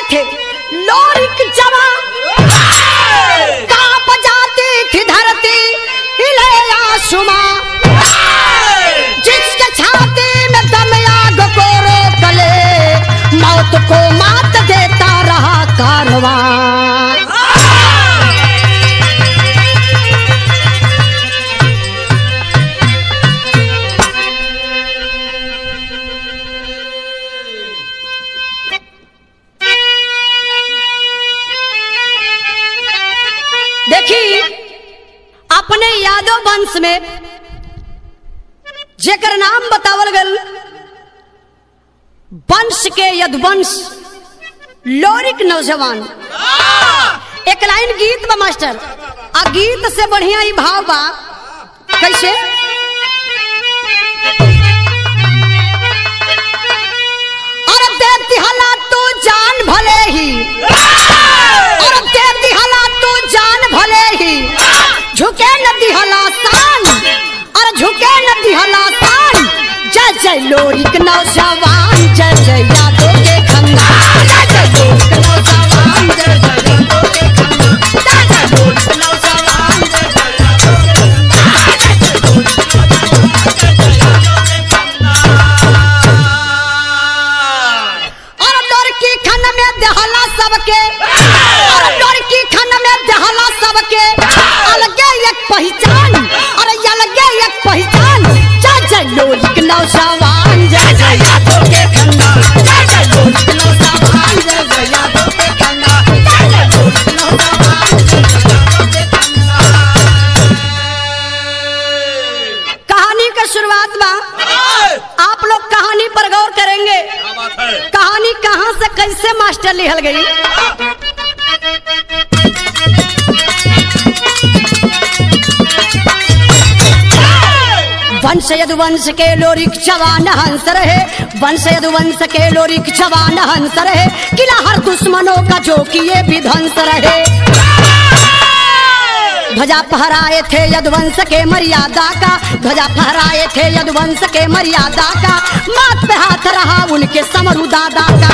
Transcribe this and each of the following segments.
थे लोरिक जवा कांप जाती थी धरती हिले आसमां जिसके छाती में दम आग को रोक ले मौत को मात देता रहा कारवां देखी अपने यादव वंश में जेकर नाम बतावल गल वंश के यदवंश लोरिक नौजवान एक लाइन गीत बा मास्टर आ गीत से बढ़िया ही भाव बा कैसे और देती हला तू जान भले ही और देती हला तू जान भले ही झुके न दिहला तान और झुके न दिहला तान जय जय लोरिक नौजवान जय जय यादव के खंगा जय जय लोरिक नौजवान जय जय यादव के खंगा जय जय लोरिक नौजवान जय जय यादव के और लड़की खन में दहला सबके और लड़की खन में दहला सबके अलगे एक पहचान और अलगे एक पहचान जय जय लोलिक नौजवान जय जय यादव के खन्ना जय जय लोलिक नौजवान जय जय यादव के खन्ना जय जय लोलिक नौजवान जय जय यादव के खन्ना कहानी का शुरुआत बा आप लोग कहानी पर गौर करेंगे क्या बात है कहानी कहाँ से कैसे मास्टर लिखल गई वंश यदुवंश के लोरिक जवान हंस रहे वंश यदुवंश के लोरिक जवान हंस रहे किला हर दुश्मनों का जो किए विध्वंस रहे ध्वजा फहराए थे यदुवंश के मर्यादा का ध्वजा फहराए थे यदुवंश के मर्यादा का मात पे हाथ रहा उनके समरू दादा का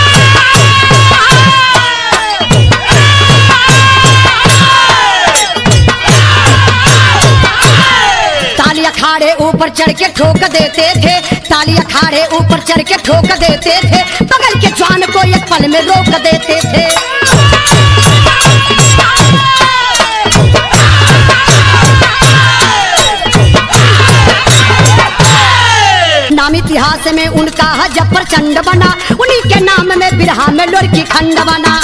ताली अखाड़े ऊपर चढ़ के ठोक देते थे ताली अखाड़े ऊपर चढ़ के ठोक देते थे बगल के जवान को एक पल में रोक देते थे नाम इतिहास में उनका हजब प्रचंड बना उन्हीं के नाम में बिरहा में लोरकी खंड बना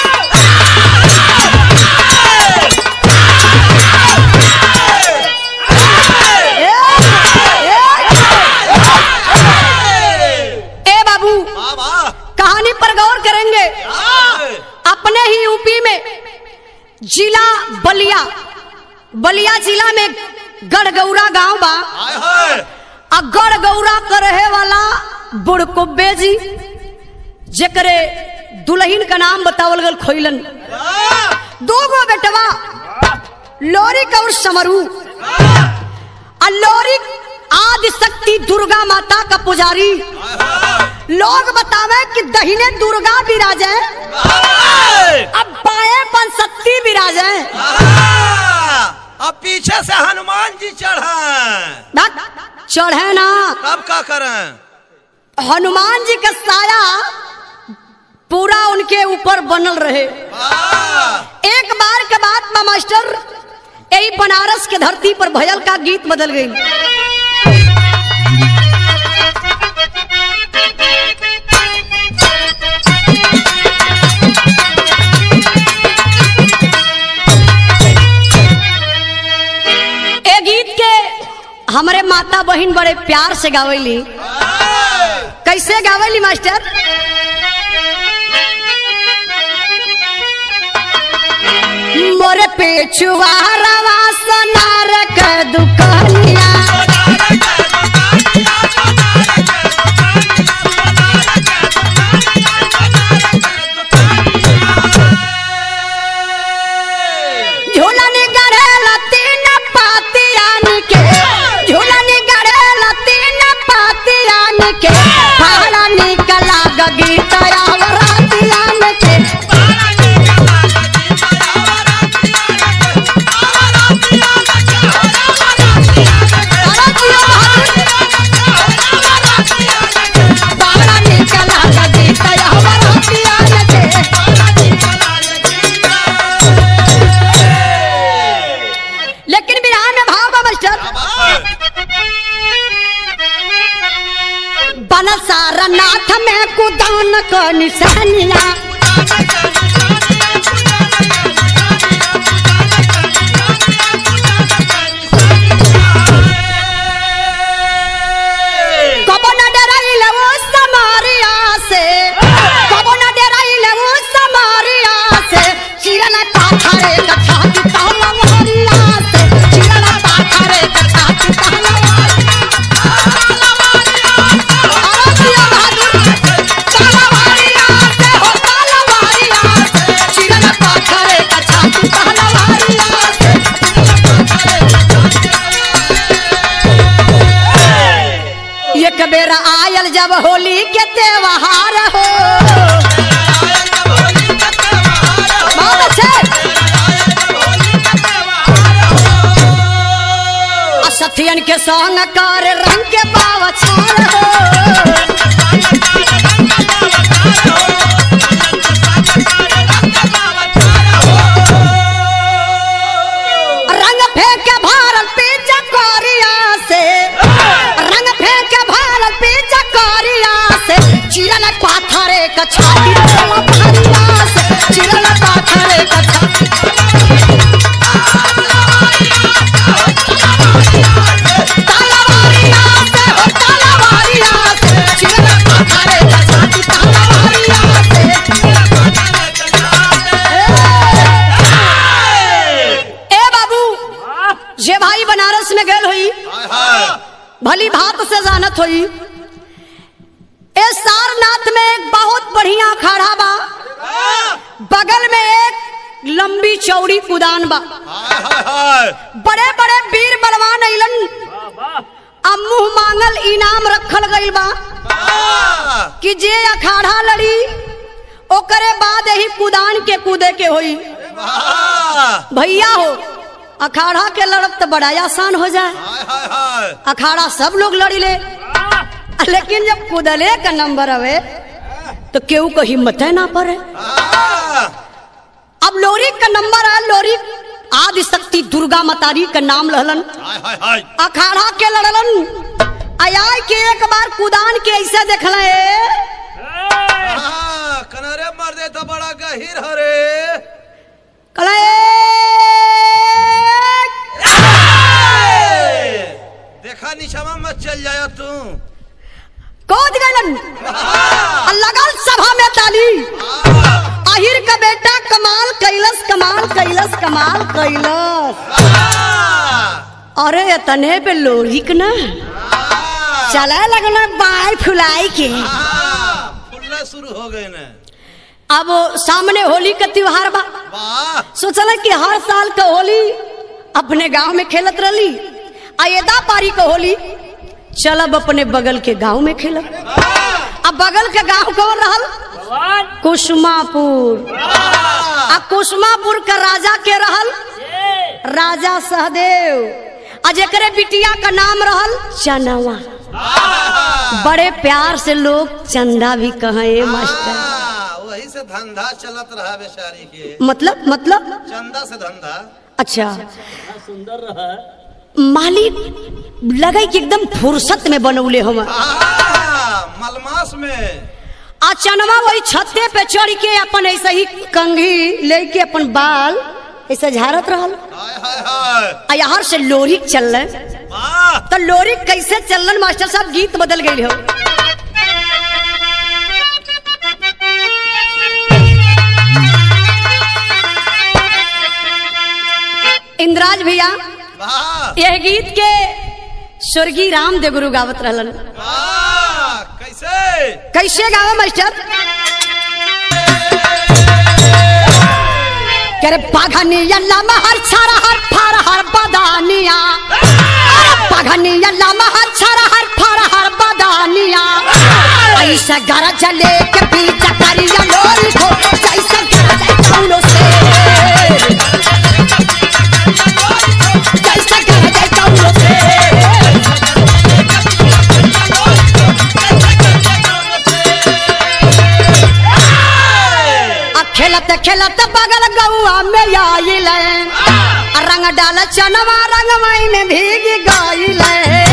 ए बाबू बाबा कहानी पर गौर करेंगे अपने ही यूपी में जिला बलिया बलिया जिला में गढ़गौरा गांव बा आय है आ गढ़गौरा का रहे वाला बुड़कुब्बे जी जेकरे दुल्हन का नाम बतावल गल खोइलन दो गो बेटवा लोरिक और समरू आ लोरिक आदि शक्ति दुर्गा माता का पुजारी लोग बतावे कि दहिने दुर्गा विराजे अब बाएं पंसती विराजे अब पीछे से हनुमान जी चढ़े चढ़े ना तब का करें हनुमान जी का साया पूरा उनके ऊपर बनल रहे वाह! एक बार के बाद बा मास्टर यही बनारस के धरती पर भयल का गीत बदल गई ए गीत के हमारे माता बहन बड़े प्यार से गावेली कैसे गावेली मास्टर मोरे पेचुआ रवा सोनार के दुकनिया झूलन गड़ेला तीन पातियान के झूलन गड़ेला तीन पातियान के पहाड़ा निकला गीत रातियान के क निशानिया कबो न डराइले वो समारिया से कबो न डराइले वो समारिया से चिरना पाथरे कछाती ताला मारिया से चिरना पाथरे कछाती ताला मारिया अरे दिया बहादुर ताला मारिया से हो ताला मारिया से चिरना पाथरे कछाती ताला मारिया से एक बेरा आयल जब होली के त्योहार हो बहुत अच्छे आ सथियन के संग कर रंग के बावछार हो रंग फेंक के भारत पीछा कोरिया से रंग फेंक के भारत पीछा कोरिया से चिरल पाथरे कछाती ताला मारिया से चिरल पाथरे कछाती ताला मारिया से हो ताला मारिया से चिरल पाथरे कछाती ताला मारिया से ए बाबू जे भाई बनारस में गए हुई हाय हाय भली भात से जानत हुई ए सारनाथ में एक बहुत बढ़िया अखाड़ा बा बगल में एक लंबी चौड़ी कुदान बा हाय हाय हाय बड़े बड़े वीर बलवान अइलन अब मुंह मांगल इनाम रखल गइल बा वाह! कि जे अखाड़ा लड़ी ओकरे बाद यही कुदान के कूदे के होई वाह! भैया हो अखाड़ा के लड़त तो बड़ा आसान हो जाए हाय हाय हाय अखाड़ा सब लोग लड़ी ले लेकिन जब कुदले का नंबर आवे तो केहू को हिम्मत ना पड़े वाह! अब लोरी का नंबर है लोरी आदि शक्ति दुर्गा मतारी का नाम लहलन हाय हाय हाय अखाड़ा के लड़लन आय के एक बार कुदान के ऐसे देखल हाँ, कनरे मर दे तो बड़ा गहीर हरे देखा निशामा मत चल जाया तू कूद गलन लगल सभा में ताली आहिर का बेटा कमाल कैलस कमाल कैलस कमाल कैलस अरे तने पे लोरी के ना चला लगना बाय फुलाई के फुल्ला शुरू हो गए न अब सामने होली का त्योहार बा वाह सोचल कि हर साल का होली अपने गांव में खेलत रही अयदा पारी का होली चलब अपने बगल के गांव में खेलब अब बगल के गांव कौन रहल कुसुमापुर आ कुसुमापुर का राजा के रहल राजा सहदेव आ जेकरे बिटिया का नाम रहल चनवा बड़े प्यार से लोग चंदा भी कहे मास्टर हाँ, वही से धंधा चलत रहा बेचारी के मतलब मतलब चंदा से धंधा अच्छा मालिक लगे कि एकदम फुर्सत में बनौले हम हाँ, मलमास में आ चनवा वही छत्ते पे चढ़ के अपन ऐसे ही कंघी लेके अपन बाल ऐसे झाड़त रहल हाय हाय हाय आ यहाँ से लोरी चल वाह तो लोरी कैसे चलन मास्टर साहब गीत बदल गई हो इंद्राज भैया वाह यह गीत के स्वर्गीय रामदेव गुरु गावत रहलन वाह कैसे कैसे गावा मास्टर करे पाघनी अल्लाह महर छारा हर फार हर बदानिया अरे पाघनी अल्लाह महर छारा हर फार हर बदानिया ऐसा गरज लेके पीछा करिया लोरी को जैसा गरज कौनो से जैसा गरज कौनो से आ खेलत खेलत बगल गौआ में आइल आ रंग डाल चनवा रंगमई में भीग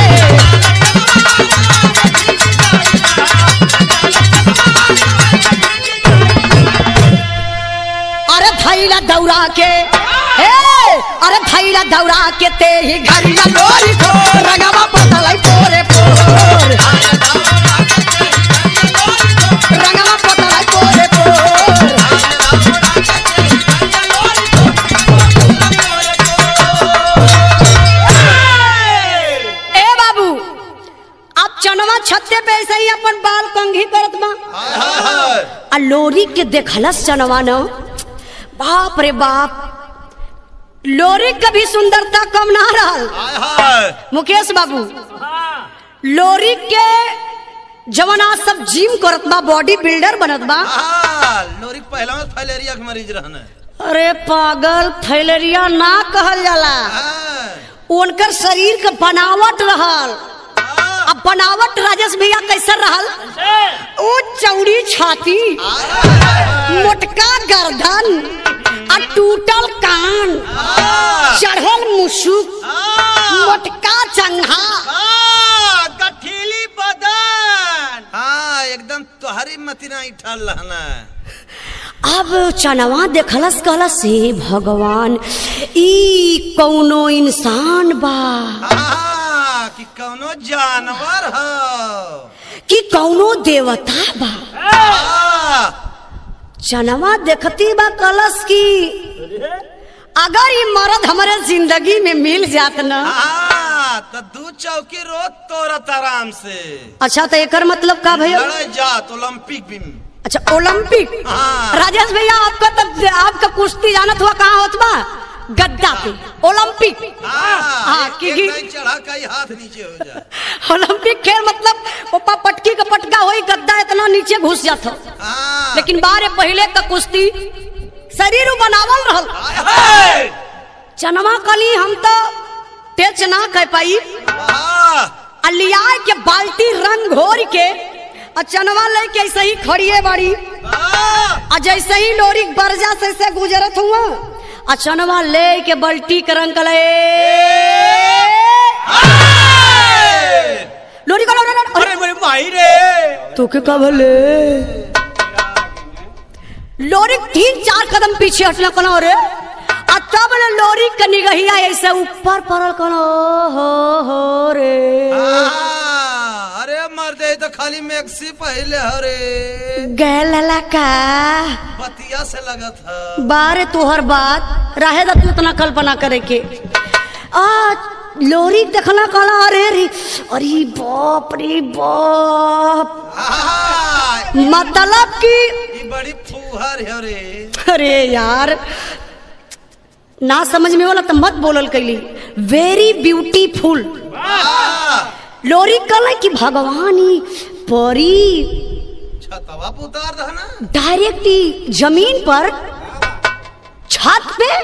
गइल थैला दौड़ा के ए अरे थैला दौड़ा के ते ही घरिया लोरी को रंगवा पतलाई पोरे पोर रंगवा पतलाई पोरे पोर ए बाबू अब चनवा छत्ते पे ऐसे ही अपन बाल कंघी करत बा हाय हाय हाय आ लोरी के देखलस चनवा न बाप रे बाप लोरी कभी सुंदरता कम ना रहल हाय हाय मुकेश बाबू लोरी के जवना सब जिम करत बा बॉडी बिल्डर बनत बा हाँ, लोरी पहला में फाइलेरिया के मरीज रहने अरे पागल फैलेरिया ना कहल जाला हाँ, उनकर शरीर के बनावट रहल हाँ, अब बनावट राजेश भैया कैसे रहल ओ चौड़ी छाती मोटका गर्दन आ टूटल कान हाँ, चढ़ल मुसुक हाँ, मोटका चंघा हाँ, गठीली बदन हाँ एकदम तोहरी मतिना इठल रहना अब चनवा देखलस कहलस हे भगवान ई कौनो इंसान बा हाँ, कि कौनो जानवर हो कि कौनो देवता बा हाँ, चनवा देखती बा कलस की अगर ये मर्द हमारे जिंदगी में मिल जात न हाँ, तो दू चौकी रोज तोरत आराम से अच्छा तो एकर मतलब का भैया लड़ाई जात ओलंपिक भी अच्छा ओलंपिक हाँ। राजेश भैया आपका तब आपका कुश्ती जानत हुआ कहाँ होत बा गद्दा पे ओलंपिक हाँ, हाँ, एक- कि- एक कि- लाइन चढ़ा कई हाथ नीचे हो जाए ओलंपिक खेल मतलब ओपा पटकी का पटका होई गद्दा इतना नीचे घुस जात हो हाँ, लेकिन बारे पहले का कुश्ती शरीर उ बनावल रहल हाय, हाय, चनवा कली हम तो टेच ना कह पाई वाह, अलिया के बाल्टी रंग घोर के आ चनवा लेके ऐसे ही खड़िए बाड़ी वाह, आ जैसे ही लोरी बरजा से से गुजरत हुआ आ चनवा ले के बल्टी के रंग कले हाय। लोरी का अरे अरे मेरे भाई रे तू के का भले लोरी तीन चार कदम पीछे हटना कना रे आ तब ले लोरी के निगहिया ऐसे ऊपर पड़ल कना हो हो रे हाँ, अरे मर दे तो खाली मैक्सी पहले हरे गैल का बतिया से लगत है बारे तोहर बात रहे दा तू इतना कल्पना करे के आ लोरी देखना कला अरे रे अरे बाप रे बाप हाँ, मतलब कि ये बड़ी फूहर है रे अरे यार ना समझ में वाला तो मत बोलल कैली वेरी ब्यूटीफुल हाँ, लोरी कल कि भगवान ही परी छतवा पे उतार दह ना डायरेक्ट ही जमीन पर छत पे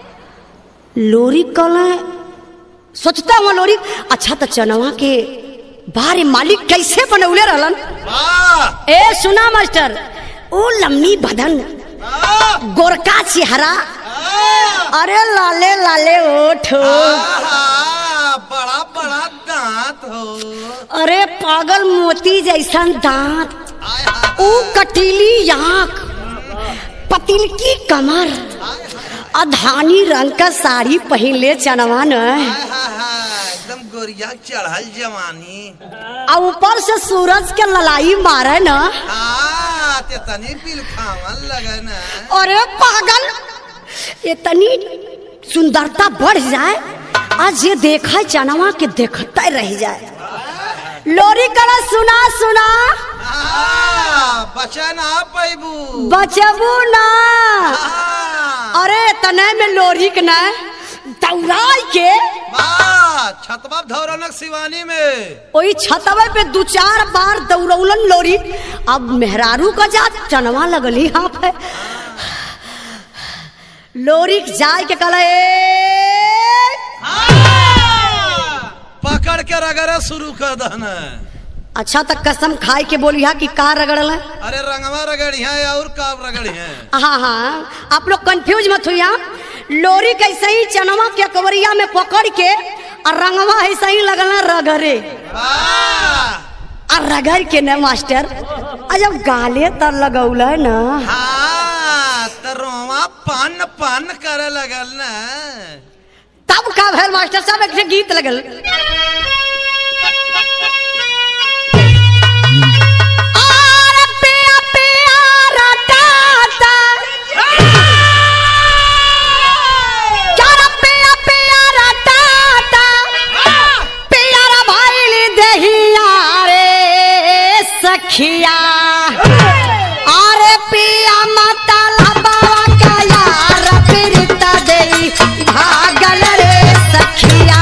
लोरी कल सोचता हुआ लोरी अच्छा तो चनवा के बारे मालिक कैसे बनौले रहलन वाह ए सुना मास्टर ओ लम्बी बदन वाह, गोरका चेहरा वाह, अरे लाले लाले ओठ आहा, बड़ा बड़ा दांत हो अरे पागल मोती जैसा दांत आय हाय, ऊ कटीली आंख पतिलकी कमर अधानी रंग का साड़ी पहले चनवा न हाय, हाय, हाय, एकदम गोरिया चढ़ल जवानी आ ऊपर से सूरज के ललाई मारे न हाँ ते तनी बिल खावन लगे ना अरे पागल इतनी सुंदरता बढ़ जाए आज ये देखा चनवा के देखते रह जाए लोरी कला सुना सुना हाँ, बचा ना पैबू बचबू ना हाँ, अरे तने में लोरी के न दौड़ाई के वाह, छतवा धौरनक शिवानी में वही छतवे पे दू चार बार दौड़ौलन लोरी अब मेहरारू का जात चनवा लगली यहाँ पे लोरी जाय के कल पकड़ के रगड़ा शुरू कर दहना अच्छा तक कसम खाए के बोली हा कि का रगड़ल है अरे रंगवा रगड़िया और काब रगड़िया हाँ हाँ आप लोग कंफ्यूज मत हुई लोरी कैसे ही चनवा के कवरिया में पकड़ के और रंगवा ऐसे ही लगल है रगड़े वाह और रगड़ के न मास्टर आ जब गाले तर लगौल न हाँ तो रोवा पान पान करे लगल ना तब का भैल मास्टर साहब एक ठे गीत लगल आर पिया पिया रटाता चार पिया पिया रटाता पिया रा भाईली देहिया रे सखिया अरे पिया माता लबावा का यार फिरता देई भागल रे सखिया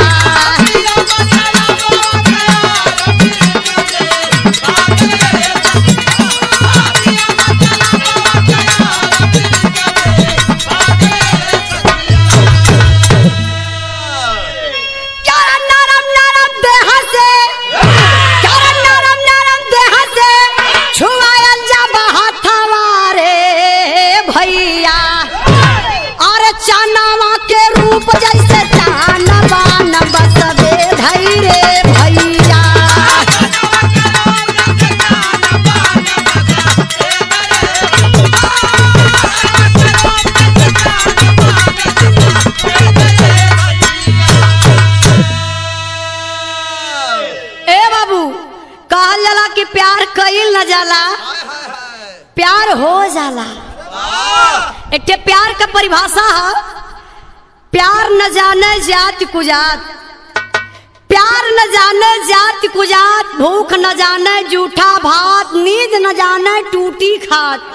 चार नरम नरम देह से चार नरम नरम देह से छुआयल जब हाथवा रे भैया और चनावा के रूप जैसे चानवा न बसबे धई रे भैया ए बाबू कहल जाला कि प्यार कईल न जाला हाय हाय हाय प्यार हो जाला वाह एक ठे प्यार का परिभाषा है प्यार न जाने जात कुजात प्यार न जाने जात कुजात भूख न जाने जूठा भात नींद न जाने टूटी खात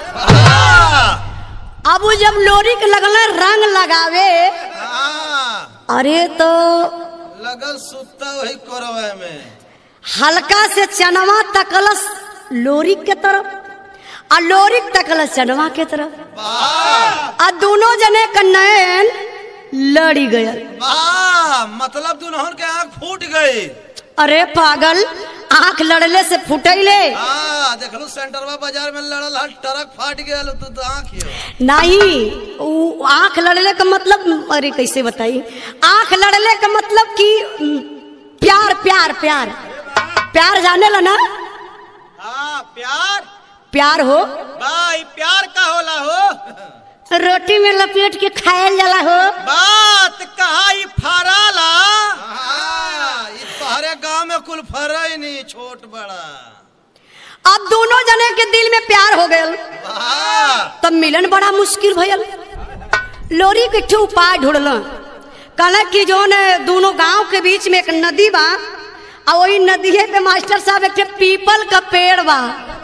वाह अब उ जब लोरी के लगल रंग लगावे हाँ, अरे तो लगल सुता वही करवे में हल्का से चनवा तकलस लोरी के तरफ आ लोरी तकलस चनवा के तरफ वाह आ दोनों जने का नयन लड़ी गयल वाह मतलब दुल्हन के आंख फूट गई अरे पागल आंख लड़ले से फुटैले हाँ देखलू सेंटरवा बाजार में लड़ल हल ट्रक फाट गया तो, तो आंख ही नहीं उ आंख लड़ले का मतलब अरे कैसे बताई आंख लड़ले का मतलब कि उम, प्यार प्यार प्यार प्यार जाने ला ना हाँ प्यार प्यार हो भाई प्यार का होला हो रोटी में लपेट के खायल जाला हो बात कहा ई फराला ई तोहरे गांव में कुल फरई नहीं छोट बड़ा अब दोनों जने के दिल में प्यार हो गयल वाह तब मिलन बड़ा मुश्किल भयल लोरी के ठे उपाय ढूंढल कहला कि जो ने दोनों गांव के बीच में एक नदी बा आ वही नदिये पे मास्टर साहब एक ठे पीपल का पेड़ बा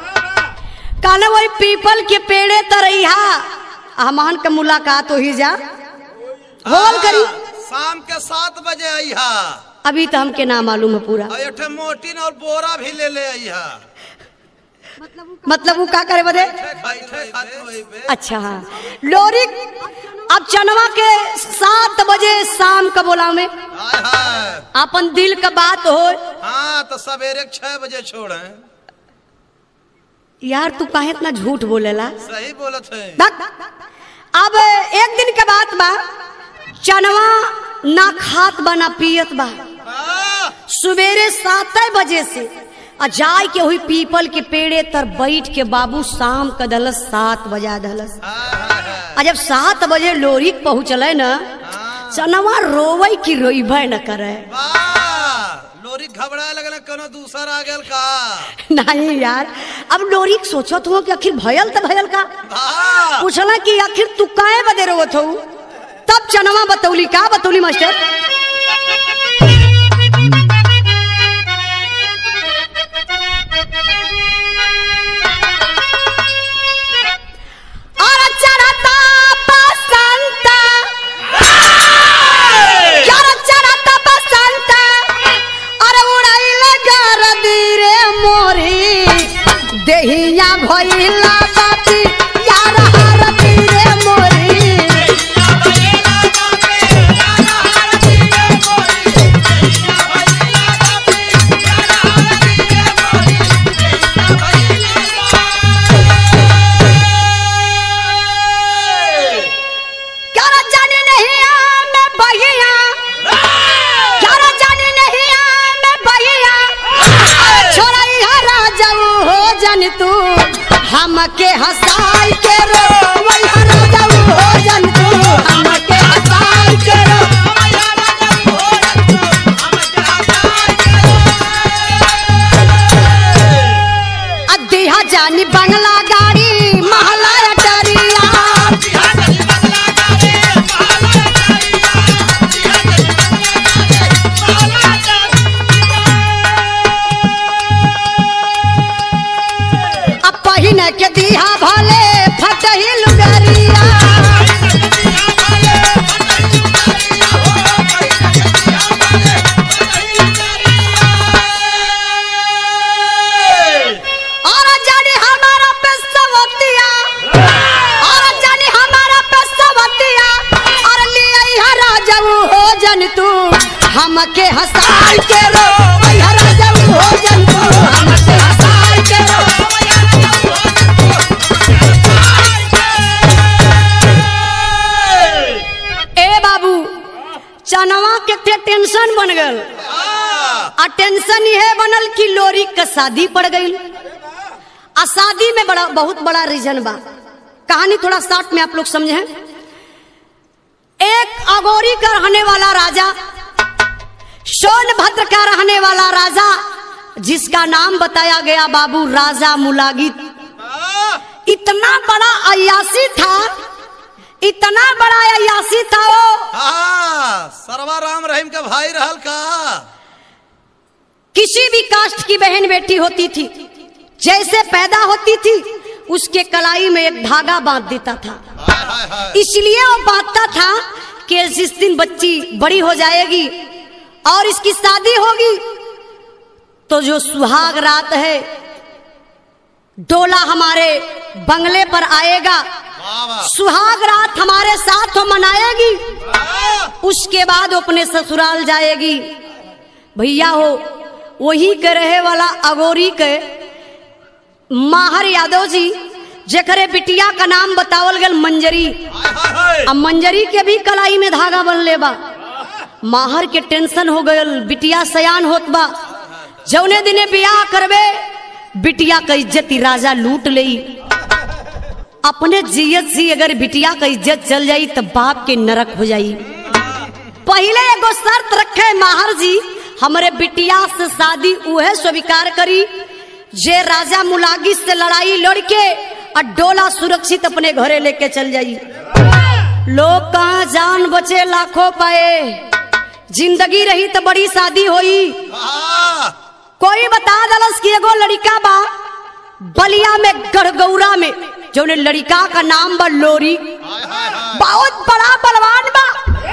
कहला वही पीपल के पेड़े तरैया हमन के मुलाकात हो जा होल करी शाम के सात बजे अइहा अभी तो हमके ना मालूम है पूरा और एक मोटिन और बोरा भी ले ले अइहा मतलब वो का करे बदे बैठे खाते वही पे अच्छा हाँ लोरी अब चनवा के सात बजे शाम का बोला में हाय हाय अपन दिल का बात हो हाँ तो सवेरे छह बजे छोड़े यार तू काहे इतना झूठ बोलेला सही बोलत है बक। अब एक दिन के बात बा चनवा ना खात बा ना पियत बा हाँ, सवेरे सात बजे से आ जाय के हुई पीपल के पेड़े तर बैठ के बाबू शाम का दलस सात बजा दलस हाय, हाय, हाय। आ जब सात बजे लोरी पहुँचले न हाँ, चनवा रोवे की रोइबे न करे वाह लोरी घबराए लगल कोनो दूसर आ गेल का नहीं यार अब लोरी सोचत हो कि आखिर भयल तो भयल का वाह पूछला कि आखिर तू काहे बदे रोवत हो तब चनवा बतौली का बतौली मास्टर और चरता बसंत यार चरता बसंत अरे उड़ाइल गरदी रे मोरी देहिया भइला बाती यार हरती रे मोरी क्या रे जाने नहीं आ मैं बहिया क्या रे जाने नहीं आ मैं बहिया छोरा यहाँ राजा हो जन तू हमके हंसाई के रो वही राजा हो जन टेंशन बन गल हाँ, आ टेंशन यह बनल कि लोरी का शादी पड़ गई आ शादी में बड़ा बहुत बड़ा रीजन बा कहानी थोड़ा शॉर्ट में आप लोग समझे एक अगोरी का रहने वाला राजा सोनभद्र का रहने वाला राजा जिसका नाम बताया गया बाबू राजा मुलागित हाँ, इतना बड़ा अयासी था इतना बड़ा अयासी था वो हाँ, सरवा राम रहीम के भाई रहल का किसी भी कास्ट की बहन बेटी होती थी जैसे पैदा होती थी उसके कलाई में एक धागा बांध देता था हाय, हाय, हाय। इसलिए वो बांधता था कि जिस दिन बच्ची बड़ी हो जाएगी और इसकी शादी होगी तो जो सुहाग रात है डोला हमारे बंगले पर आएगा वाह, वाह। सुहाग रात हमारे साथ वो मनाएगी हाँ, उसके बाद वो अपने ससुराल जाएगी भैया हो वही के रहे वाला अगोरी के माहर यादव जी जेकरे बिटिया का नाम बतावल गल मंजरी हाय, हाय, हाय। अब मंजरी के भी कलाई में धागा बन ले बा माहर के टेंशन हो गयल बिटिया सयान होत बा जौने दिने बियाह करबे बिटिया का इज्जत ही राजा लूट लई अपने जियत से अगर बिटिया का इज्जत चल जाई तो बाप के नरक हो जाई पहले एगो शर्त रखे माहर जी हमरे बिटिया से शादी उहे स्वीकार करी जे राजा मुलागी से लड़ाई लड़के और डोला सुरक्षित अपने घरे लेके चल जाई लोग कहाँ जान बचे लाखों पाए जिंदगी रही तो बड़ी शादी होई हाँ, कोई बता दलस कि एगो लड़का बा बलिया में गढ़गौरा में जो लड़का का नाम बा लोरी हाय, हाय, हाय। बहुत बड़ा बलवान बा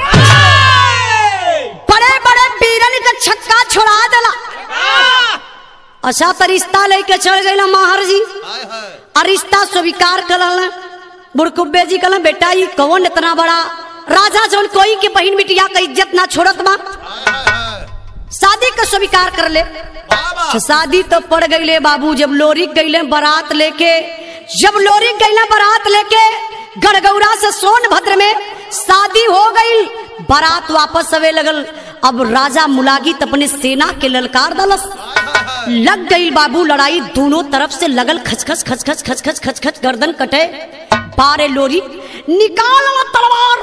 बड़े बड़े बीरन का छक्का छोड़ा दला अच्छा तो रिश्ता लेके चल गई माहर जी हाय, हाय। और रिश्ता स्वीकार करल बुड़कुब्बे जी कहल बेटा ये कौन इतना बड़ा राजा जौन कोई के बहन बिटिया का इज्जत ना छोड़त बा हाय, हाय, हाय। शादी का स्वीकार कर ले वाह, वाह। तो शादी तो पड़ गईले बाबू जब लोरी गईले बारात लेके जब लोरी गईले बारात लेके गड़गौरा से सोनभद्र में शादी हो गई बारात वापस आवे लगल अब राजा मुलागित अपने सेना के ललकार दलस लग गई बाबू लड़ाई दोनों तरफ से लगल खचखच खचखच खचखच खचखच गर्दन कटे बारे लोरी निकाल ला तलवार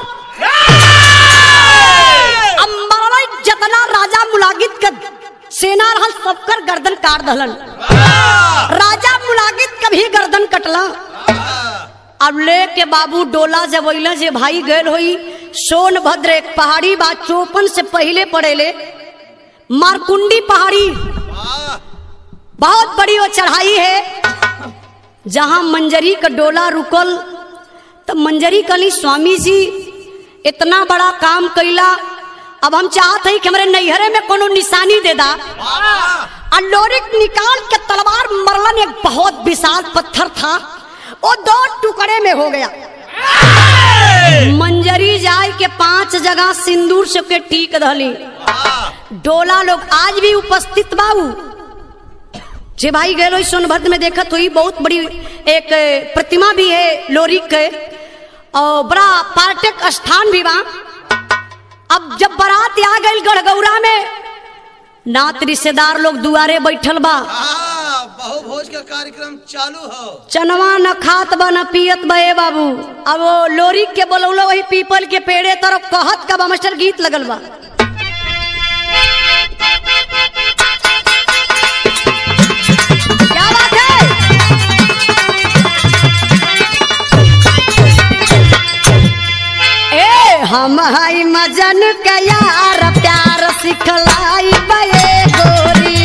अब मरला जतना राजा मुलागित का सेना रहल सबकर गर्दन काट दहलन राजा मुलागित का भी गर्दन कटला अब ले के बाबू डोला जब अइला जे भाई गए होई सोनभद्र एक पहाड़ी बा चौपन से पहले पड़ेले मारकुंडी पहाड़ी वाह, बहुत बड़ी वो चढ़ाई है जहां मंजरी का डोला रुकल तो मंजरी कली स्वामी जी इतना बड़ा काम कैला अब हम चाहत हई कि हमारे नैहरे में कोनो निशानी दे दा वाह। और लोरिक निकाल के तलवार मरलन एक बहुत विशाल पत्थर था वो दो टुकड़े में हो गया मंजरी जाय के पांच जगह सिंदूर से के टीक दहली वाह, डोला लोग आज भी उपस्थित बाबू जे भाई गए लोग सोनभद्र में देखत हुई बहुत बड़ी एक प्रतिमा भी है लोरी के और बड़ा पर्यटक स्थान भी बा अब जब बारात आ गई गढ़गौरा में नात रिश्तेदार लोग दुआरे बैठल बा हाँ, बहुभोज का कार्यक्रम चालू हो चनवा न खात बा न पियत बा ए बाबू अब वो लोरी के बोलौलो वही पीपल के पेड़े तरफ कहत का बा मास्टर गीत लगल बा क्या बात है ए हम हई मजन के यार प्यार सिखलाई बे गोरी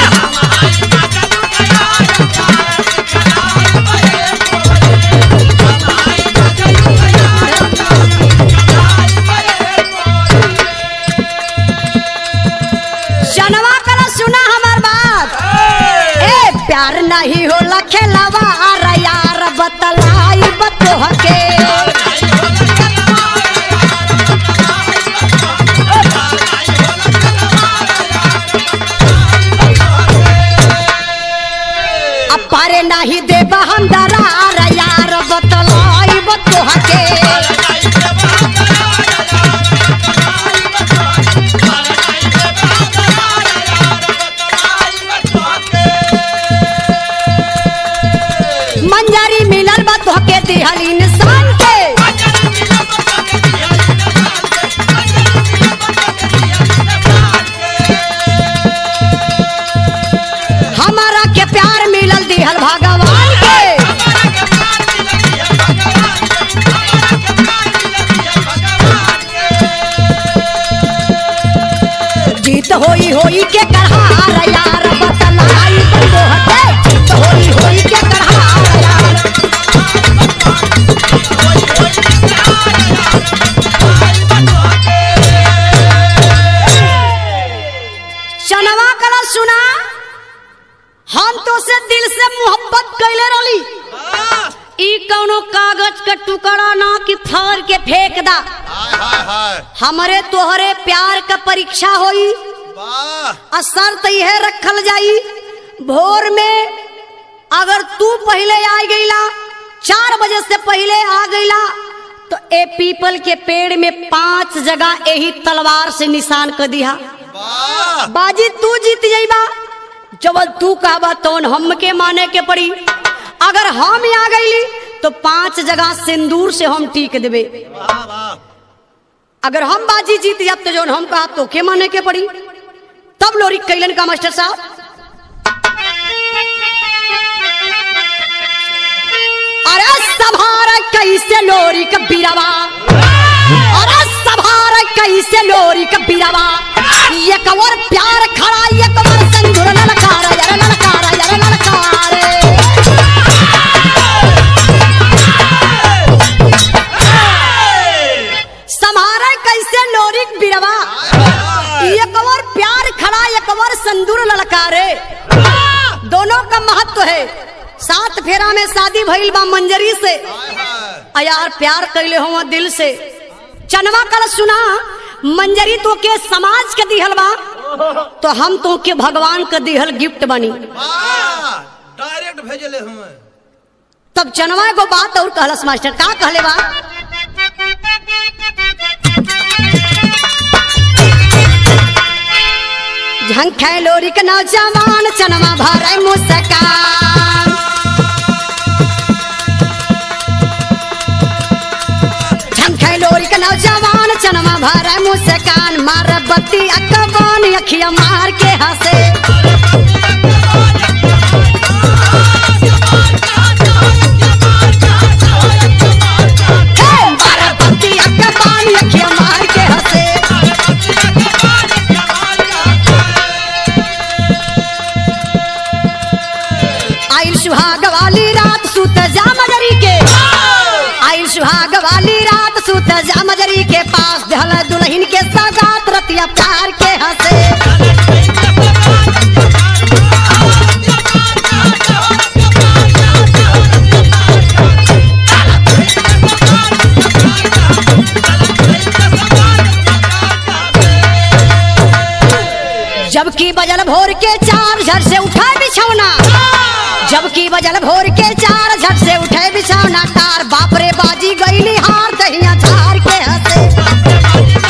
जनवा करा सुना हमार बात ए प्यार नहीं होला खेलवा अरे यार बतलाई बतोह के अब पारे नहीं देब हम दरार यार बतलाई बतोह के कि फाड़ के फेंक दा हाय हाय हाय हमरे तोहरे प्यार का परीक्षा होई वाह आ शर्त यह रखल जाई भोर में अगर तू पहले आ गईला चार बजे से पहले आ गईला तो ए पीपल के पेड़ में पांच जगह यही तलवार से निशान कर दिया वाह बाजी तू जीत जाइबा जब तू कहबा तो हम के माने के पड़ी अगर हम आ गईली तो पांच जगह सिंदूर से हम टीक देबे वाह वाह अगर हम बाजी जीत जाब तो जौन हम कहा तो के माने के पड़ी तब लोरी कैलन का मास्टर साहब अरे सभार कैसे लोरी का बिरवा अरे सभार कैसे लोरी का बिरवा ये कवर प्यार खड़ा ये कवर संगुर ललकार यार ललकार यार ललकार समारा कैसे लोरी का बिरवा ये कवर प्यार खड़ा ये कवर संदूर ललकारे दोनों का महत्व है सात फेरा में शादी भइल बा मंजरी से हाय हाय आ यार प्यार कैले हो दिल से चनवा कल सुना मंजरी तो के समाज के दिहल बा तो हम तो के भगवान के दिहल गिफ्ट बनी वाह डायरेक्ट भेजले हमें तब चनवा को बात और कहलस मास्टर का कहले बा झंखे लोरी के नौजवान चनवा भरे मुस्कान झंखे लोरी के नौजवान चनवा भरे मुस्कान मार बत्ती अकबान अखिया मार के हंसे हे मार बत्ती अकबान अखिया मार के हंसे आइल सुहाग वाली रात सुत जा मजरी के आइल सुहाग वाली रात सुत जा मजरी के पास दहल दुल्हन के सगात रतिया प्यार के हंसे जबकि बजल भोर के चार झट से उठा बिछौना जबकि बजल भोर के चार झट से उठे बिछौना तार बाप रे बाजी गईली हार दहिया झार के हंसे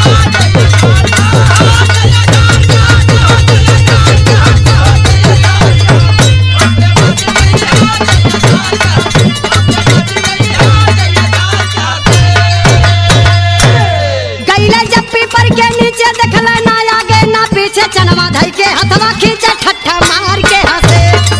गईले जब पीपर के नीचे देखल ना आगे ना पीछे चनवा धई के हथवा खींचे ठट्ठा मार के हंसे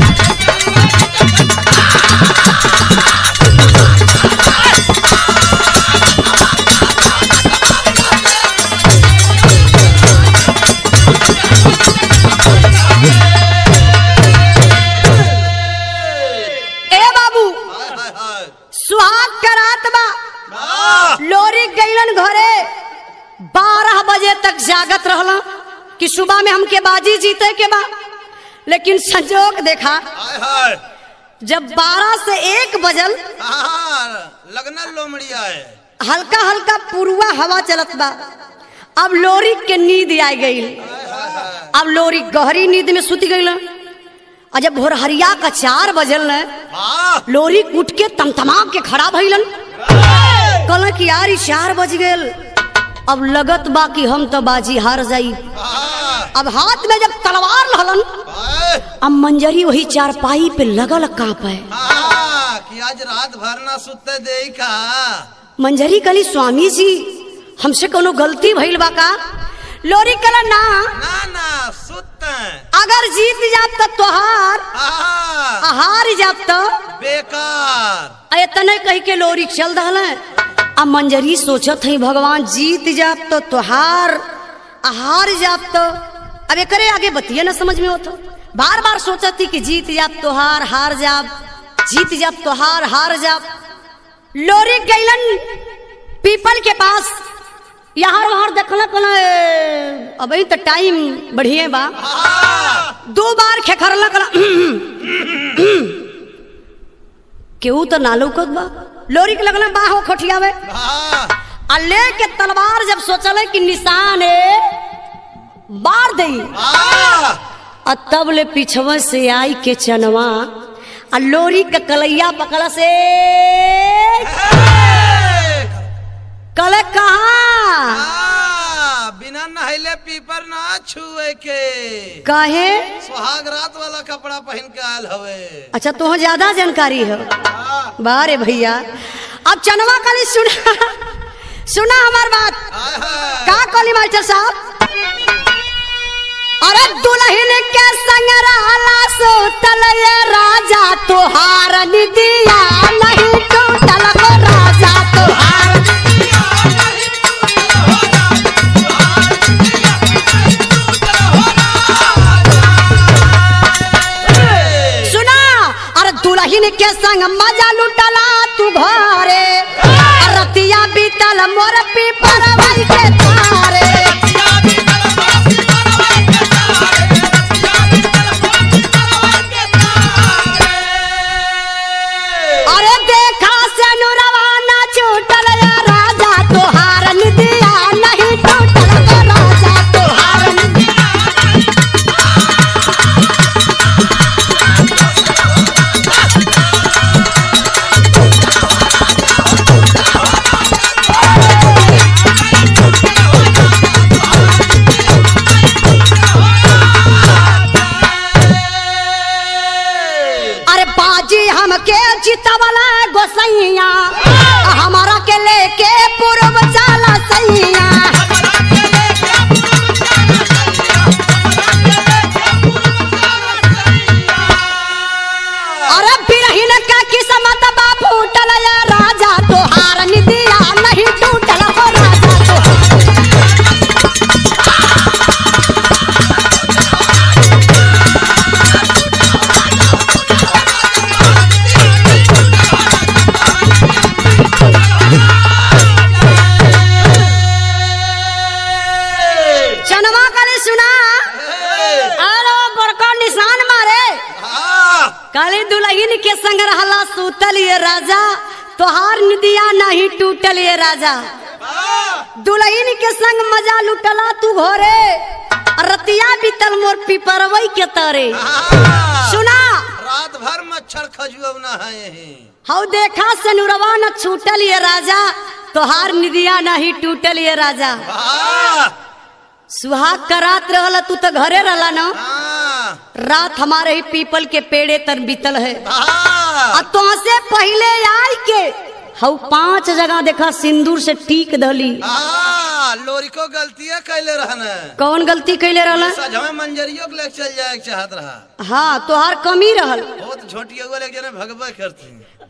ए बाबू हाय हाय हाय सुहाग करात बा वाह लोरी गईलन घरे बारह बजे तक जागत रहला कि सुबह में हमके बाजी जीते के बा लेकिन संजोग देखा हाय हाय जब बारह से एक बजल हाँ लगना लोमड़िया है हल्का हल्का पुरवा हवा चलत बा अब लोरी के नींद आ गई अब लोरी गहरी नींद में सुत गई और जब भोरहरिया का चार बजल न वाह लोरी उठ के तमतमा के खड़ा भइलन कहल कि यार ई चार बज गेल अब लगत बा कि हम तो बाजी हार जाई वाह अब हाथ में जब तलवार लहलन हाय अब मंजरी वही चारपाई पे लगल कांपे हाँ कि आज रात भर ना सुते दे का मंजरी कली स्वामी जी हमसे कोनो गलती भइल बा का लोरी कला ना ना ना सुते अगर जीत जात तो तोहार हाँ हार जात तो बेकार इतने कह के लोरी चल दहल अब मंजरी सोचत है भगवान जीत जात तो तोहार आ हार जात तो अब एकरे आगे बतिया ना समझ में होता बार बार सोचत थी कि जीत जात तोहार हार जाब जीत जाब तोहार हार जाब लोरी गैलन पीपल के पास यहाँ वहां देखल कल अभी तो टाइम बढ़िए बा दो बार खेखरला कल केहू तो ना लौकत बा लोरी के लगल बाहो खोटियावे हाँ आ लेके तलवार जब सोचले कि निशान है बार दई हाँ आ तब ले पिछवा से आई के चनवा आ लोरी के कलैया पकड़ से कले कहा हाँ, बिना नहले पीपर ना छुए के कहे सुहाग रात वाला कपड़ा पहन के आयल हवे अच्छा तो ज्यादा जानकारी है हाँ, बारे भैया अब चनवा कली सुना सुना हमार बात हाय, हाय। का कली मास्टर साहब अरे दुल्हन के संग रहला सोतल ये राजा तुहार निदिया नहीं टूटल हो राजा तुहार सुना अरे दुल्हन के संग मजा लुटला तू घरे रतिया बीतल मोर पीपर भाई के तारे अरे देखा से नुरवाना छूटल या राजा तुहार निदिया नहीं टूटल तो राजा तुहार निदिया अरे बाजी हमके चितवला गोसैया हमारा के लेके पूर्व जाला सैया अरे बिरहिन का किस्मत बा फूटल या राजा तोहार निदिया नहीं टूटल हो राजा तोहार चनवा कले सुना अरे बड़का निशान मारे हाँ, काली दुल्हन के संग रहला सूतल ये राजा तोहार निदिया नहीं टूटल ये राजा हाँ, दुल्हन के संग मजा लुटला तू घरे रतिया बीतल मोर पिपरवई के तरे हाँ। सुना रात भर मच्छर खजुआ है यही हऊ देखा से नुरवा न छूटल ये राजा तोहार निदिया नहीं टूटल ये राजा हाँ, सुहाग का रात रहला तू तो घरे रहला ना हाँ, रात हमारे ही पीपल के पेड़े तर बीतल है हाँ, आ तुमसे पहले आई के हऊ पांच जगह देखा सिंदूर से टीक धली हाँ, लोरी को गलतियां कैले रहने कौन गलती कैले रहला सजवे मंजरियों के लेके चल जाए के चाहत रहा हाँ तोहार कमी रहल बहुत छोटी हुआ लेके जने भगवा करती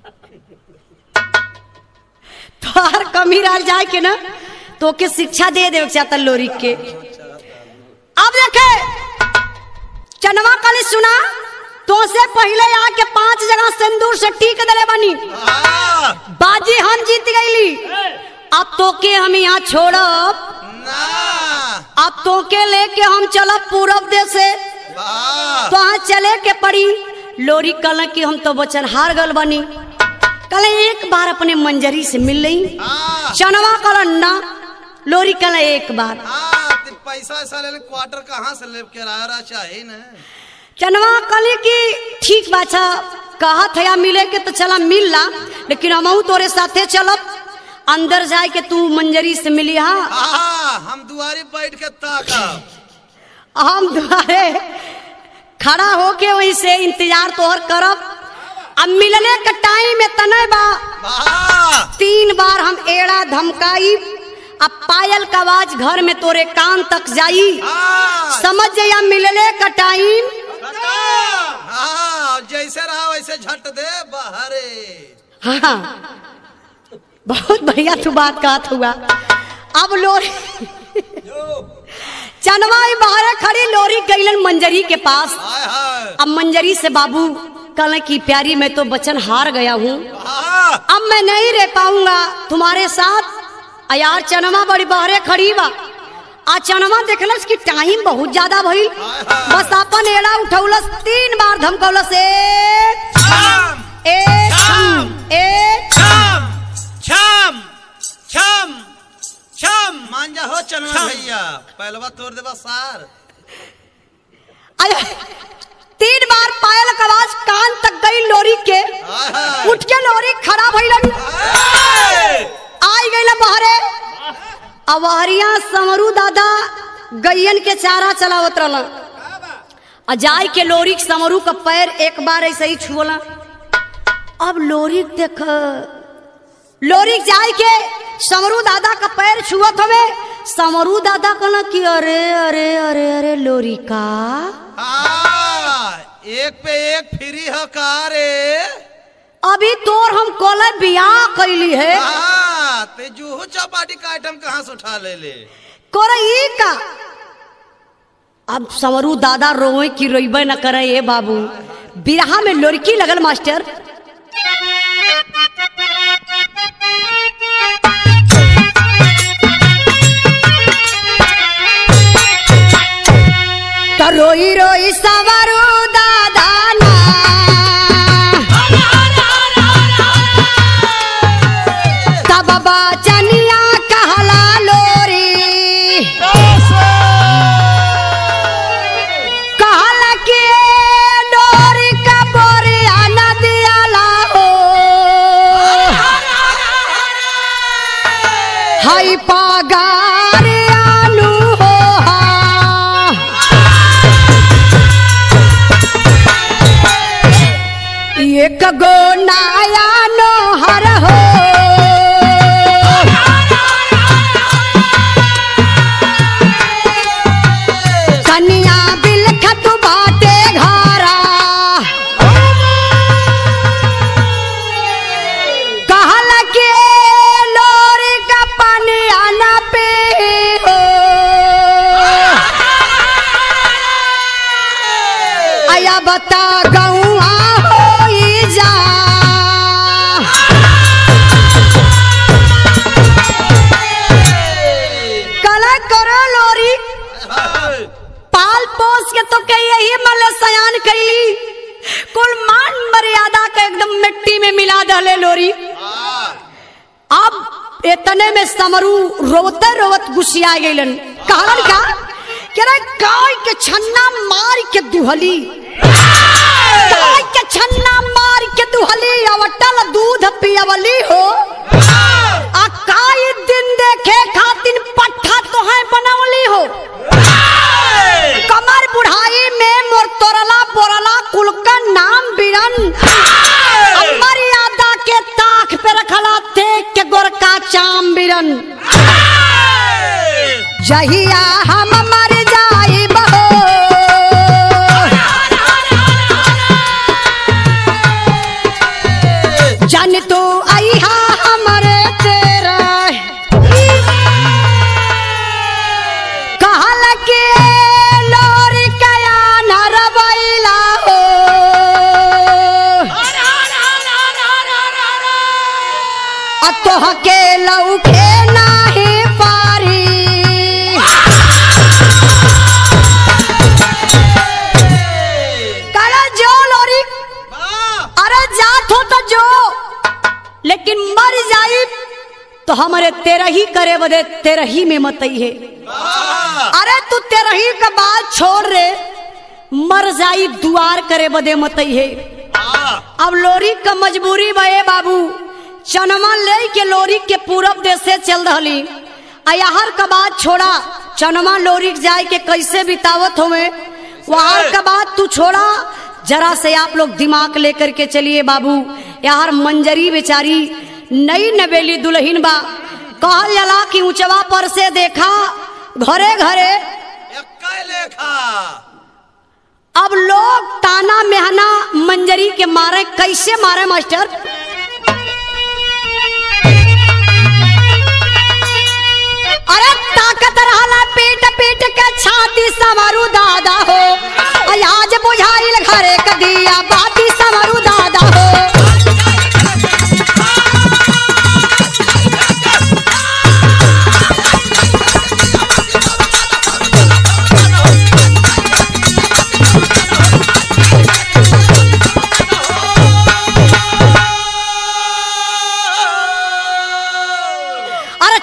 तोहार कमी रह जाए के ना तो के शिक्षा दे दे चाहता लोरी के अब देखे चनवा कली सुना तो से पहले आके पांच जगह सिंदूर से टीक दले बनी हाँ, बाजी हम जीत गईली अब तो के हम यहाँ छोड़ब ना अब तो के लेके हम चलब पूरब देश से वाह तो हाँ चले के पड़ी लोरी कल की हम तो वचन हार गल बनी कल एक बार अपने मंजरी से मिल रही हाँ, चनवा कल ना लोरी कल एक बार हाँ, तो पैसा ऐसा ले ले, क्वार्टर कहाँ से ले किराया चाहिए ना चनवा कली की ठीक बाछा कहत है मिले के तो चला मिल ला लेकिन हम तोरे साथे चलब अंदर जाए के तू मंजरी से मिली हाँ हाँ, हम दुआरी बैठ के ताकब हम तुम्हारे खड़ा होके वहीं से इंतजार तोहर करब अब मिलने का टाइम में तने बा वाह तीन बार हम एड़ा धमकाई अब पायल का आवाज घर में तोरे कान तक जाई हाँ, समझ जाइया मिलने का टाइम हाँ, जैसे रहा वैसे झट दे बहरे हाँ बहुत बढ़िया तू बात कहत हुआ अब लोरी चनवाई बाहर खड़ी लोरी गईलन मंजरी के पास हाय हाय अब मंजरी से बाबू कल की प्यारी मैं तो बचन हार गया हूँ हाँ, अब मैं नहीं रह पाऊंगा तुम्हारे साथ आ यार चनमा बड़ी बहरे खड़ी बा आ चनमा देखलस कि टाइम बहुत ज्यादा भइल बस अपन एड़ा उठौलस तीन बार धमकौलस एक शाम, एक शाम, एक शाम, छम छम छम मान जा हो चलना छम। भैया पहलवा तोड़ देबा सार अरे तीन बार पायल का आवाज कान तक गई लोरी के आहा। उठ के लोरी खड़ा भइलन आई गई बहरे अवहरिया समरू दादा गैयन के चारा चलावत रहलन आ जाय के लोरी के समरू का पैर एक बार ऐसे ही छुअला अब लोरी देख लोरी जाय के समरू दादा का पैर छुअत हवे समरू दादा कहना कि अरे अरे अरे अरे लोरी का हाँ, एक पे एक फ्री है का रे अभी तोर हम कोले बियाह कैली है हाँ, ते जूहू चौपाटी का आइटम कहाँ से उठा ले ले कोरे ई का अब समरू दादा रोए की रोइबे न करे ए बाबू बिरहा में लड़की लगल मास्टर तो रोई रोई समरू दादा ना तब बचनिया कहला लोरी कहल के डोरी का बोरिया नदियाला हो हई पगार आलू हो हा। एक गो नाया नोहर हो कनिया बिलखत बाटे घरा कहल के लोरी का पनिया न पे हो आया बता गौआ होई जा कला करो लोरी पाल पोस के तो के यही मले सयान कैली कुल मान मर्यादा के एकदम मिट्टी में मिला दले लोरी अब इतने में समरू रोते रोवत गुस्सिया गईलन कहलन का कि रे गाय के छन्ना मार के दुहली गाय के छन्ना मार के दुहली अवटल दूध पियवली हो आ काई दिन देखे खातिन पट्ठा तो है बनवली हो कमर बुढ़ाई में मोर तोरला बोरला कुल का नाम बिरन मर्यादा के ताख पे रखला देख के गोरका चाम बिरन जहिया हम मर जाई बहो जन तू अहा हमरे तेरा कहल के लोरी कया नरबैला हो अतोह के लौके नाही पारी कला जो लोरी अरे जात हो तो जो लेकिन मर जाई तो हमारे तेरा ही करे बदे तेरा ही में मत है अरे तू तेरा ही का बात छोड़ रे मर जाई दुआर करे बदे मत है अब लोरी का मजबूरी बे बाबू चनमा ले के लोरी के पूरब देश से चल रही अयहर का बात छोड़ा चनमा लोरी के जाए के कैसे बितावत होवे वहां का बात तू छोड़ा जरा से आप लोग दिमाग लेकर के चलिए बाबू यार मंजरी बेचारी नई नवेली दुल्हन बा कहल जला कि ऊंचवा पर से देखा घरे घरे एक्का लेखा अब लोग ताना मेहना मंजरी के मारे कैसे मारे मास्टर अरे ताकत रहला पीट पीट के छाती समरू दादा हो आज बुझाइल घरे क दिया बाती समरू दादा हो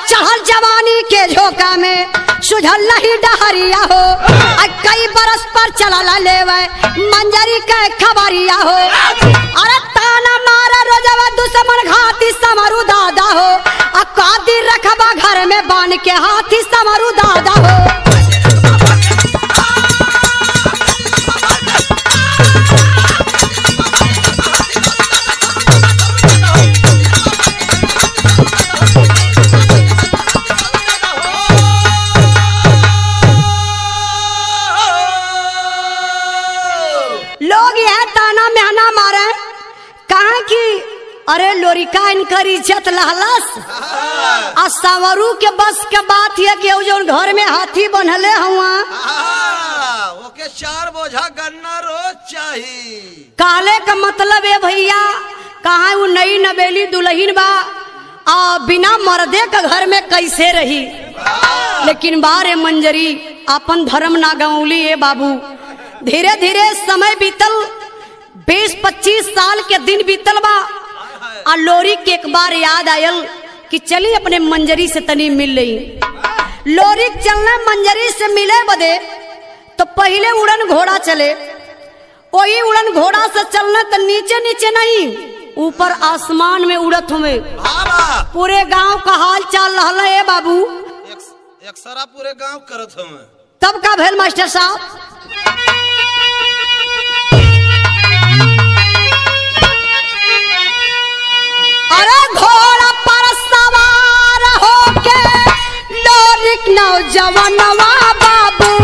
चढ़ल जवानी के झोंका में सुझल नहीं डहरिया हो आ कई बरस पर चला लेवे मंजरी के खबरिया हो अरे ताना मारा रोजवा दुश्मन घाती समरू दादा हो आ कादी रखबा घर में बान के हाथी समरू दादा हो लोग यह ताना मेहना मारे कहा कि अरे लोरिका इनकर इज्जत लहलस आ सवरू के बस के बात है कि उ जौन घर में हाथी बनले हुआ आ, ओके चार बोझा गन्ना रोज चाहिए काले का मतलब है भैया कहा वो नई नवेली दुल्हन बा आ बिना मर्दे के घर में कैसे रही लेकिन बारे मंजरी अपन धर्म ना गौली है बाबू धीरे धीरे समय बीतल बीस पच्चीस साल के दिन बीतल बा आ लोरी के एक बार याद आयल कि चली अपने मंजरी से तनी मिल रही लोरी चलने मंजरी से मिले बदे तो पहले उड़न घोड़ा चले वही उड़न घोड़ा से चलना तो नीचे नीचे नहीं ऊपर आसमान में उड़त हुए बाबा पूरे गांव का हाल चाल रहल है बाबू एक एक सारा पूरे गांव करत हूँ तब का भेल मास्टर साहब अरे घोड़ा पर सवार होके लोरिक नौजवानवा बाबू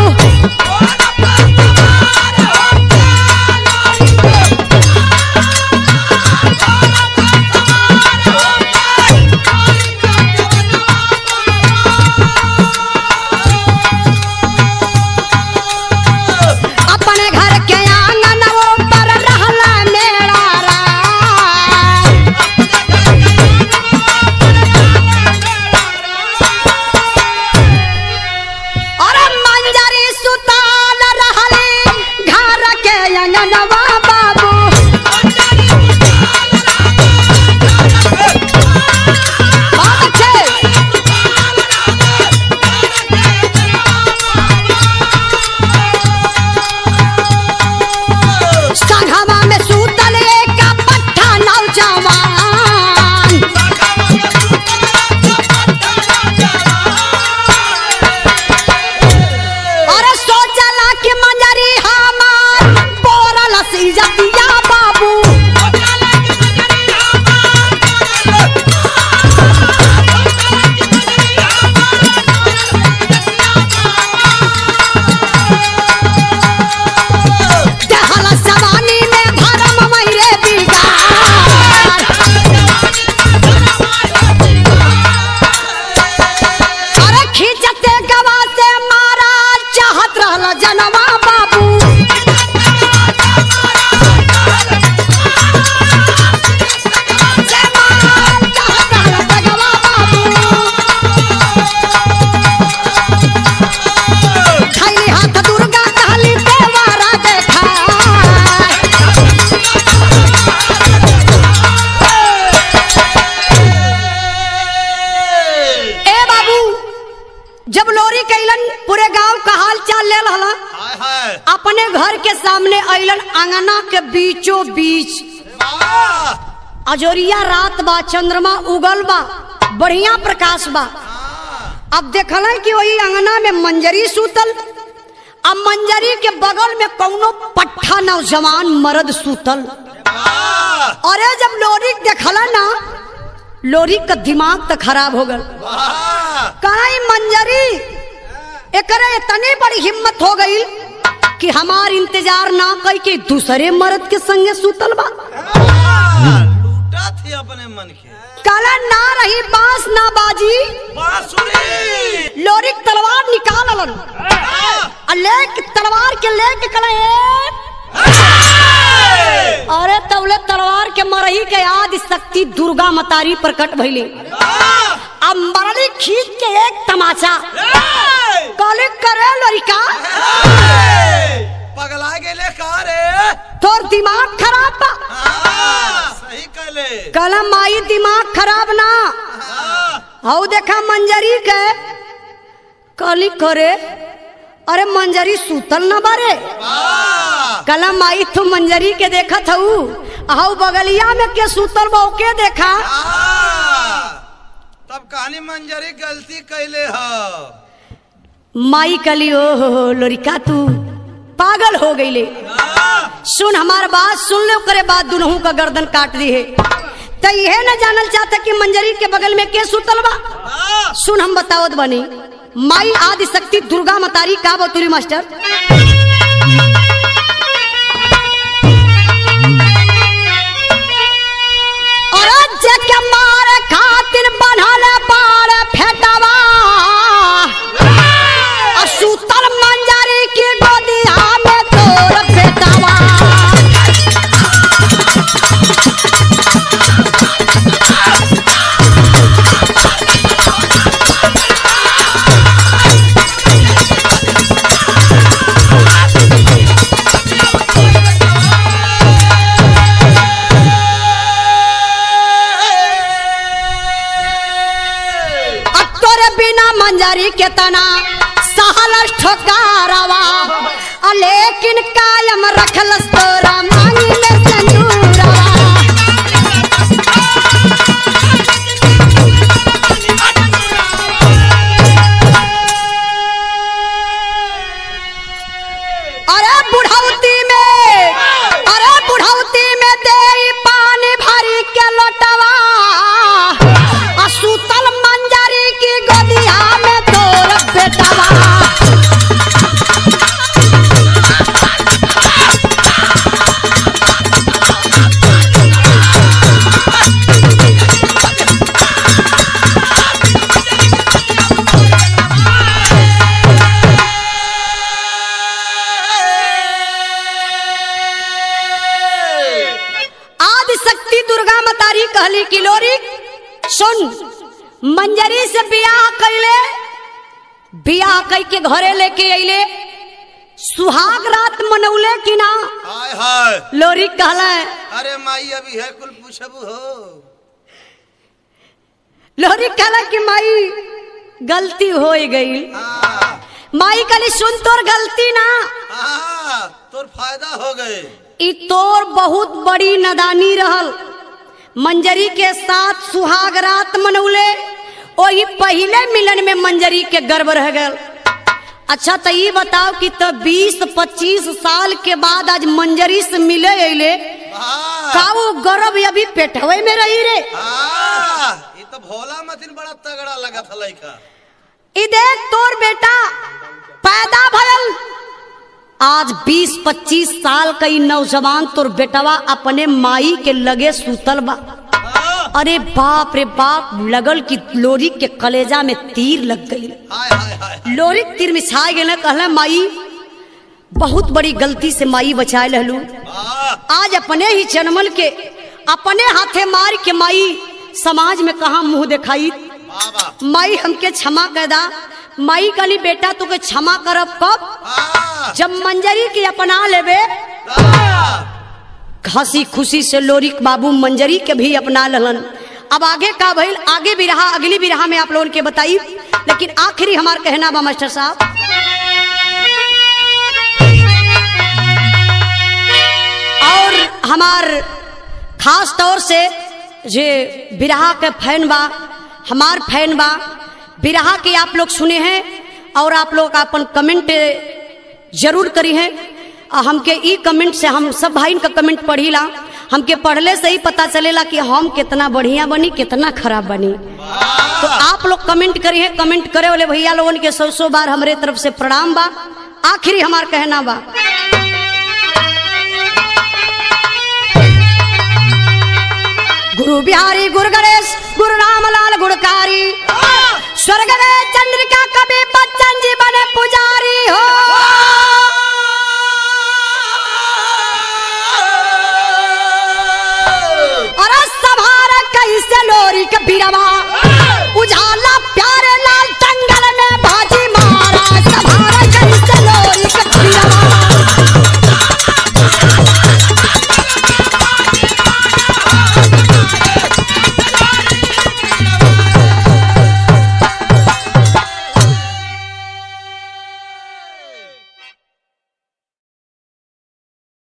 अपने घर के आंगन पर रहला मेरा राय अरे मंजरी सुताल रहली घर के अंगनवा बाबू बहुत अच्छे संघवा में सूतल एक पट्टा नौजवान अरे सोचला कि मंजरी हमार पोरल इज्जतिया बाबू देहला जवानी में भरम मयरे बिगार अरे खींचते गवा से मारा चाहत रहला जनवा बाबू से मार चाहत रहला जगवा बाबू खैली हाथ दुर्गा कहली देवारा देखा ए बाबू जब लोरी कैलन पूरे गांव का हाल चाल ले रहला हाय हाय अपने घर के सामने अइलन अंगना के बीचों बीच वाह अजोरिया रात बा चंद्रमा उगल बा बढ़िया प्रकाश बा अब देखल कि वही अंगना में मंजरी सूतल अब मंजरी के बगल में कौनो पट्ठा नौजवान मर्द सूतल वाह अरे जब लोरी देखला ना लोरी का दिमाग तो खराब हो गल वाह कहीं मंजरी एकरे इतनी बड़ी हिम्मत हो गई कि हमार इंतजार ना कई के दूसरे मर्द के संगे सूतल बा वाह, लूटा थी अपने मन के काला ना रही बांस ना बाजी बांसुरी लोरी के तलवार निकाल अलन आ लेके तलवार के लेके कला अरे तवले तलवार के मरही के याद शक्ति दुर्गा मतारी प्रकट भइली अब मरली खींच के एक तमाचा कॉलिंग करे लड़का पगला गेले का रे तोर दिमाग खराब बा हाँ, सही कहले कलम माई दिमाग खराब ना हाँ, हऊ देखा मंजरी के कली करे अरे मंजरी सूतल न बारे वाह कला माई तू मंजरी के देखत हऊ हऊ बगलिया में के सूतल बा ओके देखा आहा, तब कहानी मंजरी गलती कैले ह माई कली ओ हो हो, लोरिका तू पागल हो गईले सुन हमार बात सुन ले करे बात दुनहू का गर्दन काट दी है तो यह न जानल चाहता कि मंजरी के बगल में के सुतल बा वाह, सुन हम बतावत बनी माई आदि शक्ति दुर्गा मतारी का बतुरी मास्टर और जग मार खातिर बनल बाड़ फेटवा आ सुतल मंजरी की गोदिया में तोर बेटवा अब तोरे बिना मंजरी के तना सहल ठोकारवा आ लेकिन कायम रखलस तोरा मांगी में संजूरवा अरे बुढ़ौती में अरे बुढ़ौती में दे पानी भरी के लोटवा आ सुतल मंजरी की गोदिया में तोर बेटवा आदि शक्ति दुर्गा मतारी कहली किलोरी सुन मंजरी से बियाह कैले बियाह कई के घरे लेके अइले सुहाग रात मनौले कि ना हाय हाय लोरी कहला अरे माई अभी है कुल पूछबू हो लोरी कहला कि माई गलती हो गई हाँ, माई कहली सुन तोर गलती ना हाँ, तोर फायदा हो गए ई तोर बहुत बड़ी नदानी रहल मंजरी के साथ सुहाग रात मनौले वही पहले मिलन में मंजरी के गर्भ रह गल अच्छा तो ये बताओ कि तो 20-25 साल के बाद आज मंजरी से मिले अले वाह, का वो गर्भ अभी पेटवे में रही रे हाँ, ये तो भोला मतिन बड़ा तगड़ा लगा था लड़का ई देख तोर बेटा पैदा भयल आज 20-25 साल का ई नौजवान तोर बेटवा अपने माई के लगे सुतल बा हाँ, अरे बाप रे बाप लगल कि लोरी के कलेजा में तीर लग गई हाय हाय हाय लोरी के तीर मिछाए गए कहले माई बहुत बड़ी गलती से माई बचाए लहलू वाह, आज अपने ही जन्मल के अपने हाथे मार के माई समाज में कहा मुंह दिखाई वाह, वाह, माई हमके क्षमा कर दा माई कली बेटा तुके क्षमा करब कब हाँ, जब मंजरी के अपना लेबे हाँ, हंसी खुशी से लोरिक बाबू मंजरी के भी अपना ललन अब आगे का भइल आगे भी रहा अगली भी रहा में आप लोगों के बताई लेकिन आखिरी हमार कहना बा मास्टर साहब और हमार खास तौर से जे बिरहा के फैन बा हमार फैन बा बिरहा के आप लोग सुने हैं और आप लोग अपन कमेंट जरूर करी हैं आ हमके ई कमेंट से हम सब भाई का कमेंट पढ़ीला हमके पढ़ले से ही पता चलेला कि हम कितना बढ़िया बनी कितना खराब बनी तो आप लोग कमेंट करी है कमेंट करे वाले भैया लोगन के सौ सौ बार हमारे तरफ से प्रणाम बा आखिरी हमार कहना बा गुरु बिहारी गुरु गणेश गुरु रामलाल गुणकारी